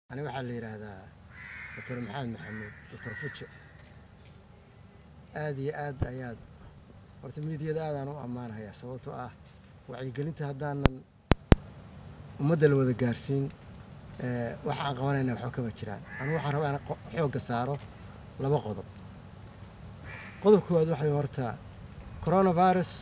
ani waxaa la yidhaahdaa doctor maxamed maxamuud doctor fuje aad iyo aad ayaad horta miidiyada aadaan u ammaanahayaa sababtoo ah wacyigelinta haddaanan ummadda la wada gaarsiin waxa aan qabanayna waxba kama jiraan anigu waxaan rabaa inaan xoogga saaro laba qodob qodob koowaad waxay horta coronavirus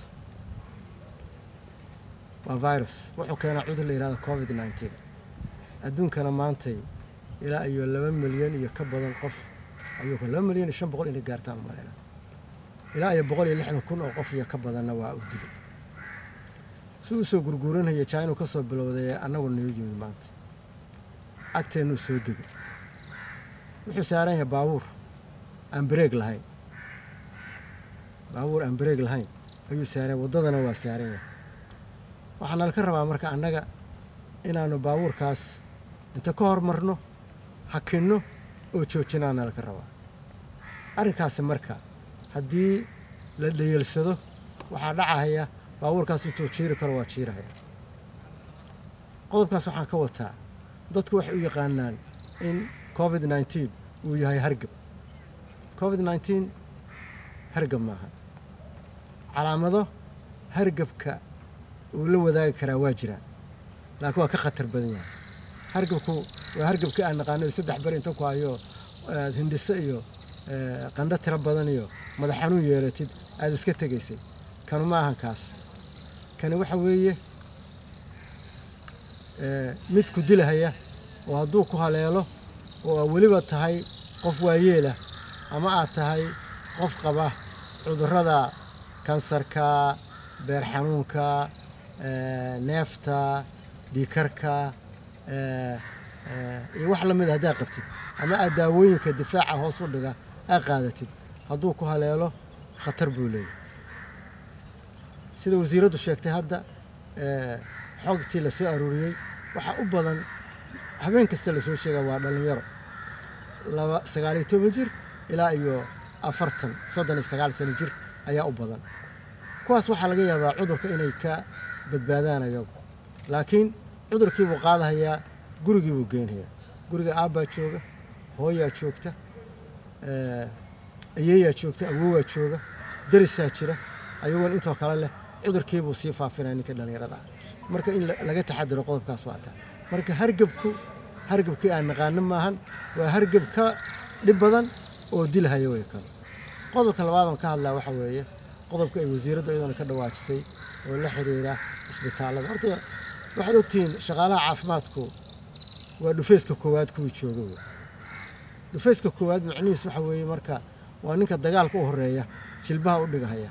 waa virus wuxuu keenaa cudur la yidhahdo covid nineteen adduunkana maantay ilaa iyo laba milyan iyo ka badan qof ayuu laba milyan iyo shan boqol inay gaartaan umaleyna ilaa iyo boqol iyo lixdan kun oo qof iyo ka badanna waa u dilay si uu soo gurguuranaya jainuu ka soo bilowday annagu nagu yimid maanta agteennuu soo degay wuxuu saaran yahay baabuur aan bareeg lahayn baabuur aan bareeg lahayn ayuu saaran waddadana waa saaran yahay waxaa nalka rabaa marka annaga inaannu baabuurkaas inta ka hormarno hakinno oo joojinaa nalka rabaa arrinkaasi marka haddii la dhayeelsado waxaa dhacahaya baabuurkaas intuu jiiri karo waa jiirahaya qodobkaas waxaan ka wataa dadku waxay u yaqaanaan in covid nneteen uu yahay hargab covid nneteen hargab maaha calaamado hargabka uu la wadaagi karaa waa jiraan laakiin waa ka khatar badan yahay hargabku waa hargabkii aan naqaano saddex beri inta ku hayo aad hindhiso iyo qandho tiro badan iyo madax xanuun yeelatid aada iska tegaysay kanu ma ahan kaas kani waxa weeye mid ku dilahaya oo hadduu ku haleelo oo aa weliba tahay qof waayeelah ama aad tahay qof qaba cudurrada kansarka beer xanuunka neefta dhiikarka iyo wax la mida haddaad qabtid ama aad daawooyinka difaaca hoos u dhiga aad qaadatid hadduu ku haleelo khatar buu leeyahy sida wasiiraddu sheegtay hadda xogtii la soo aruuriyey waxaa u badan habeen kasta lasoo sheegaa waa dhallinyaro laba sagaaliyo toban jir ilaa iyo afartan soddon iyo sagaal sano jir ayaa u badan kuwaas waxaa laga yaabaa cudurka inay ka badbaadaan ayagu laakiin cudurkiibuu qaadahayaa gurigiibuu geenhayaa guriga aabbaa jooga hooyaa joogta ayeeyaa joogta awowaa jooga darisaa jira ayagoon intoo kale leh cudurkiibuu sii faafinaya ninka dhallinyarada ah marka in laga taxadiro qodobkaas waata marka hargebku hargebkii aan naqaano maahan waa hargeb ka dhib badan oo dilhaya way kale qodobka labaadan ka hadlaa waxa weeye qodobka ay wasiiraddu iyadana ka dhawaajisay oo la xiriira isbitaallada horta waxaad ogtihiin shaqaalaha caafimaadku waa dhufayska koowaad kuwii jooga wey dhufayska koowaad macnihiis waxa weeye marka waa ninka dagaalka u horeeya jilbaha u dhigahaya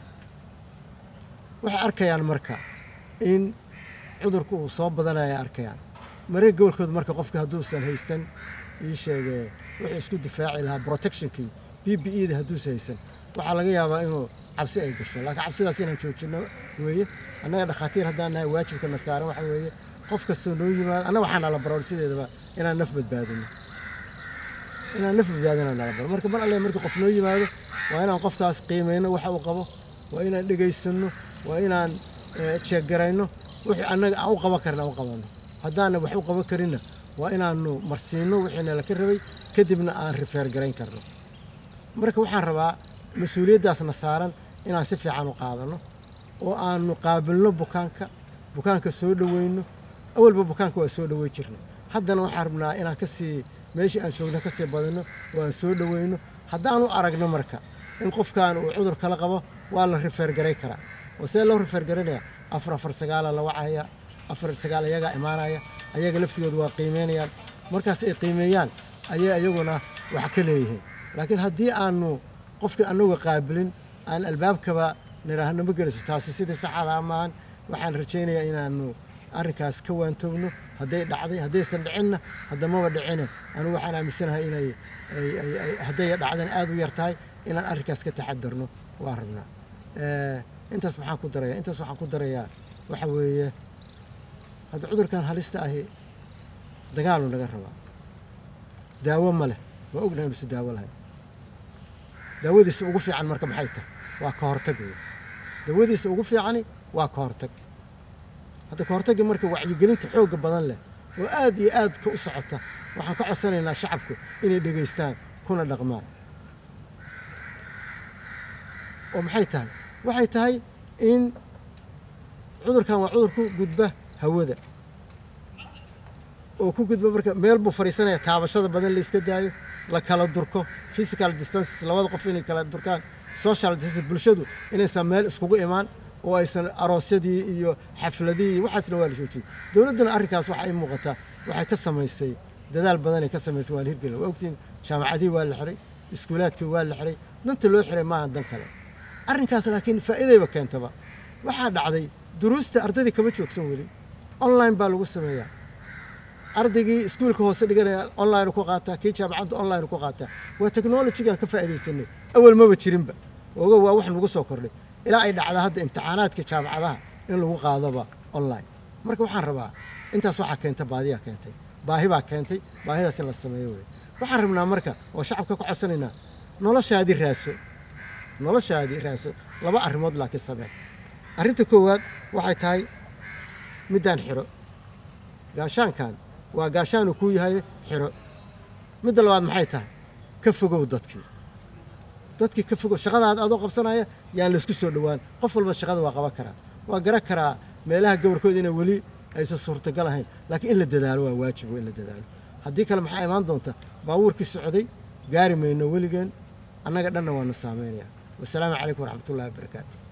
waxay arkayaan marka in cudurku uu soo badanaya arkayaan maree gobolkooda marka qofka hadduusan haysan ii sheegee wuxuu isku difaaci lahaa protectionkii b b e da hadduusan haysan waxaa laga yaabaa inuu cabsi ay gasho laakiin cabsidaas inaan joojino weeye annaga dhakhaatiir haddaan nahay waajibkana saaran waxa weeye qof kastoo noo yimaado annaga waxaa nala baroor sideedaba inaan naf badbaadino inaan naf badbaadina nala baro marka mar alle markii qof noo yimaado waa inaan qofkaas qiimayno waxa uu qabo waa inaan dhegaysanno waa inaan jeeggarayno wixii annaga aan u qaban karna aan u qabanno haddaanan wax u qaban karinna waa inaannu marsiinno wixiina laka rabay kadibna aan rifeer garayn karno marka waxaan rabaa mas-uuliyaddaasna saaran inaan si fiican u qaadanno oo aannu qaabilno bukaanka bukaanka soo dhoweyno awalba bukaanka waa soo dhowey jirna haddana waxaan rabnaa inaan kasii meeshii aan joogno ka sii badinno oo aan soo dhoweyno haddaanu aragno marka in qofkan uu cudur kala qabo waa la rifeer garay karaa oo see loo rifeer garanaya afar afar sagaala la wacaya afar sagaal ayagaa imaanaya ayaga laftigooda waa qiimeynayaan markaas ay qiimeeyaan ayay ayaguna wax ka leeyihiin laakiin haddii aanu qofka annaga qaabilin aan albaabkaba niraahno ma geliso taasi sidii saxada maahan waxaan rajaynayaa inaanu arrinkaas ka waantoogno hadday dhacday haddaysan dhicinna haddamaba dhicine anigu waxaan aaminsanahay inay hadday dhacdana aada u yar tahay inaan arrinkaas ka taxadarno waa rabnaa intaas maxaan ku darayaa intaas waxaan ku darayaa waxa weeye hadda cudurkan halista ahi dagaalu naga rabaa daawo ma leh waa ognahay mase daawo lahayn daawadiisa ugu fiican marka maxay tahay waa ka hortag wey daawadiisa ugu fiicani waa ka hortag hadda ka hortagga marka wacyigelinta xoogga badan leh oo aad iyo aadka u socota waxaan ka codsanaynaa shacabku inay dhegaystaan kuna dhaqmaan oo maxay tahay waxay tahay in cudurkan waa cudur ku gudba hawada oo ku gudba marka meel buu fadhiisanaya taabashada badan la iska daayo la kala durko physical distance labada qof inay kala durkaan social distance bulshadu inaysan meel iskugu imaan oo aysan aroosyadii iyo xafladii iyo waxaasna waa la joojiyey dowladduna arrinkaas waxa ay muuqataa waxay ka samaysay dadaal badanay ka samaysay waa la hirgelin waa ogtiin jaamacadihii waa la xiray iskuulaadkii waa la xiray danta loo xiray maaha dan kale arrinkaas laakiin faa'iidayba keentaba waxaa dhacday duruusta ardaydii kama joogsan weli online baa lagu sameeyaa ardaygii iskuulka hoose dhiganaya online ku qaataa kii jaamacadda online ku qaataa waa technologygaan ka faa'iidaysanay awal maba jirinba oga waa wax nagu soo kordhay ilaa ay dhacda hadda imtixaanaadka jaamacadaha in lagu qaadoba online marka waxaan rabaa intaas waxaa keenta baadiyaa keentay baahi baa keentay baahidaas in la sameeyo wey waxaan rabnaa marka oo shacabka ku codsanaynaa noloshaadii raaso noloshaadii raaso laba arrimood laakiin samee arrinta koowaad waxay tahay middaan xiro gaashaankan waa gaashaanu kuu yahay xiro midda labaad maxay tahay ka fogow dadkii dadkii ka fogow shaqadaada adoo qabsanaya yaan laysku soo dhowaan qof walba shaqada waa qaban karaa waa garan karaa meelaha gobolkooda inay weli aysan suurtagal ahayn laakiin in la dadaalo waa waajib in la dadaalo haddii kale maxaa imaan doonta baabuurkii socday gaari mayno weligeen annaga dhanna waana saameynayaa wasalaamu calaykum waraxmatullahi wabarakaatu